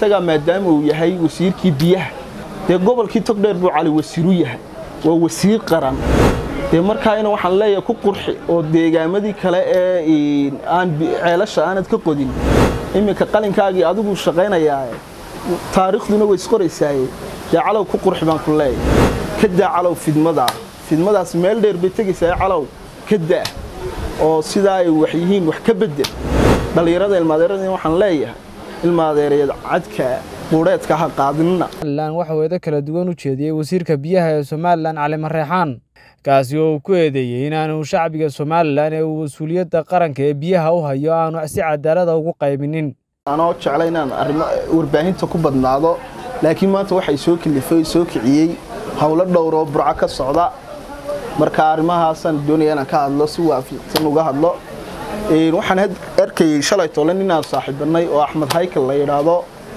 isagaa maadaama uu yahay wasiirkii biyaha dee gobolkii togdheer buu cali wasiiru yahay waa wasiir qaran dee markaayna waxaan leeyahay ku qurxi oo deegaamadii kale ee aan ceelasha aanad ka qodin iminka qalinkaagii adigu shaqaynayaa taariikhduna way isqoraysaaye dee calow ku qurxi baan ku leeyahay ka daa calow fidmada fidmadaas meel dheer bay tegaysaa calow ka daa oo sidaa ay wax yihiin wax ka bedel dhallinyarada ilmaadeerada waxaan leeyahay ilmaadeereed cadka quudheedka ha qaadinina somalilan waxa uu eedo kala duwan u jeediyey wasiirka biyaha ee somalilan cali mareexaan kaasi oo uu ku eedeeyey inaanu shacbiga somalilan ee uu mas-uuliyadda qaranka ee biyaha u hayo aanu si cadaalada ugu qaybinin anoo jecla inaan arrimo warbaahinta ku badnaado laakiin maanta waxay soo kalifay soo kiciyey howlo dhowroo burco ka socda marka arrimahaasaan doonaya inaan ka hadlo si waafiqsan uga hadlo waxaan arkayay shalay toole ninaan saaxiibanay oo axmed haykal la yidhaahdo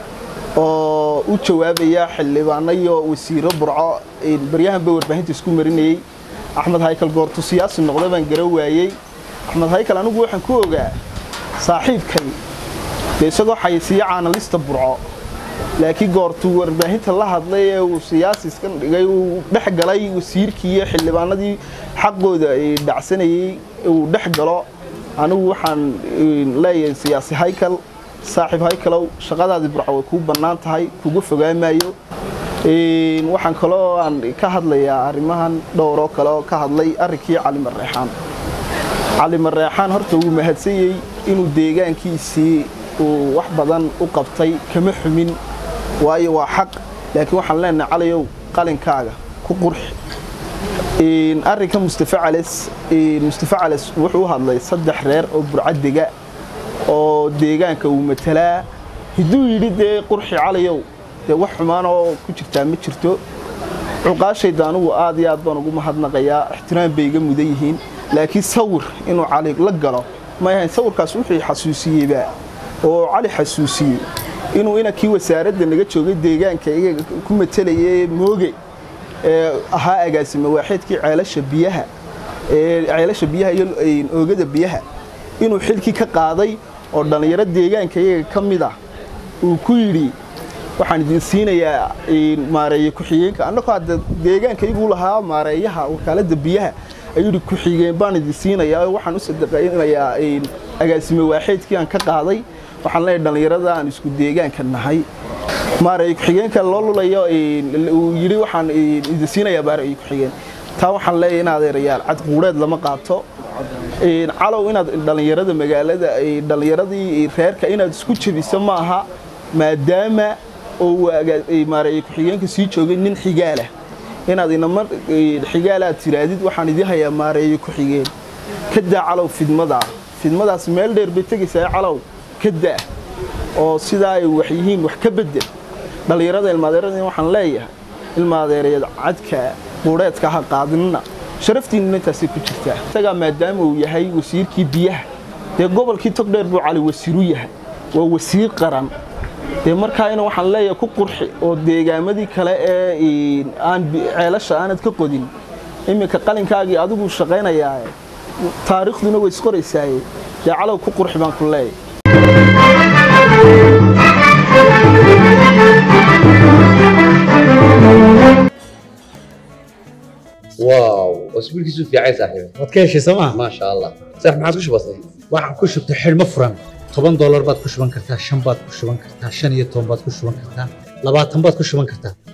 oo u jawaabaya xildhibaano iyo wasiiro burco baryahanba warbaahinta isku marinayey axmed haykal goortu siyaasi noqda baan gara waayey axmed haykal anigu waxaan ku ogaa saaxiibkay dee isagoo xayisiiya caanalista burco laakiin goortuu warbaahinta la hadlay ee uu siyaasi iska dhigay uu dhex galay wasiirkii iyo xildhibaanadii xaqooda dhacsanayey uu dhex galo anigu waxaan leeyahay siyaasi haykal saaxiib haykalow shaqadaadii burco way kuu bannaan tahay kuga fogaamaayo waxaan kaloo aan ka hadlayaa arrimahan dhowroo kale oo ka hadlay arrinkii cali mareexaan cali mareexaan horta wuu mahadsanyey inuu deegaankiisii uu wax badan u qabtay kama xumin waayo waa xaq laakiin waxaan leenahay calayow qalinkaaga ku qurxi arrinka mustafa cales mustafa cales wuxuu u hadlay saddex reer oo burcadega oo deegaanka uu matalaa hadduu yidhi dee qurxi calayow dee wax xumaan oo ku jirtaa ma jirto cuqaashayda anugu aad iyo aad baan ugu mahadnaqayaa ixtiraam bay iga mudan yihiin laakiin sawir inuu cali la galo ma ahayn sawirkaas wuxuu xasuusiyeyba oo cali xasuusiyey inuu inankii wasaaradda naga joogay deegaanka iyaga ku matalayay mooge ee ahaa agaasime waaxeedkii ceelasha biyaha ee ceelasha biyaha iyo oogada biyaha inuu xilkii ka qaaday oo dhallinyaro deegaanka iyaga ka mid ah uu ku yidhi waxaan idin siinayaa maareeye ku-xigeenka annagoo hadda deegaanka iyaguu lahaa maareeyaha wakaaladda biyaha ayuu yidhi ku-xigeen baan idin siinayaa oo waxaan u sadaqaynayaa agaasime waaxeedkii aan ka qaaday waxaan leeyahay dhallinyarada aan isku deegaanka nahay maareeye ku-xigeenka loo lulayo uu yidhi waxaan idin siinayaa maareeye ku-xigeen taa waxaan leeyahay in adeerayaal cadquureed lama qaato calow inaad dhallinyarada magaalada dhallinyaradii reerka inaad isku jebiso ma aha maadaama oo maareeye ku-xigeenka sii joogay nin xigaalah inaad inama xigaala aad tiraadid waxaan idii hayaa maareeye ku-xigeen ka daa calow fidmada fidmadaas meel dheer bay tegaysaa calow ka daa oo sidaa ay wax yihiin wax ka bedel dhallinyarada ilmaadeerada waxaan leeyahay ilmaadeereed cadka quudheedka ha qaadinina sharaftiinuna intaasay ku jirtaa isagaa maadaama uu yahay wasiirkii biyaha dee gobolkii togdheer buu cali wasiiru yahay waa wasiir qaran dee markaayna waxaan leeyahay ku qurxi oo deegaamadii kale ee aan ceelasha aanad ka qodin iminka qalinkaagii adigu shaqaynayaa taariikhduna way isqoraysaaye dee calow ku qurxi baan ku leeyahay واو اسبوع كيسو في عايز صاحبي waad ka heshay sooma ما شاء الله صح ما عاد وش بصي waxaan ku shubtay xidhmo furan toban doolar baad ku shuban kartaa shan baad ku shuban kartaa shan iyo toban baad ku shuban kartaa labaatan baad ku shuban kartaa